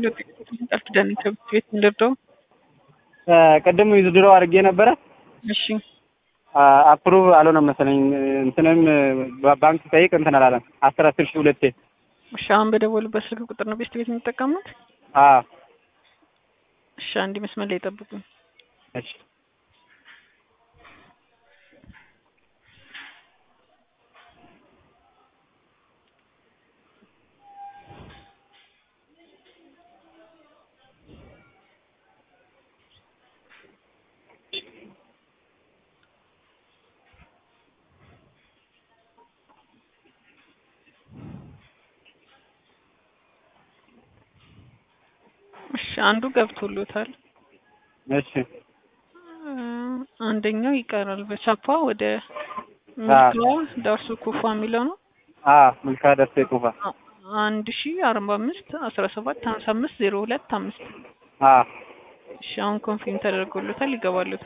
ቃል ኪዳን ከብት ቤት እንደርደው ቅድም ዊዝድሮ አድርጌ ነበረ። እሺ አፕሩቭ አልሆነም መሰለኝ። እንትንም ባንክ ጠይቅ እንትን አላለም። አስር አስር ሺህ ሁለቴ እሺ አሁን በደወሉበት ስልክ ቁጥር ነው ቤስት ቤት የሚጠቀሙት? አዎ እሺ አንድ መስመር ላይ ጠብቁኝ። እሺ እሺ አንዱ ገብቶሎታል። እሺ አንደኛው ይቀራል። በቻፓ ወደ ሚልካ ዳርሱ ኩፋ የሚለው ነው። አዎ ምልካ ደርሴ ጡፋ አንድ ሺ አርባ አምስት አስራ ሰባት ሀምሳ አምስት ዜሮ ሁለት አምስት አዎ እሺ አሁን ኮንፊርም ተደርጎሎታል። ይገባሉታል።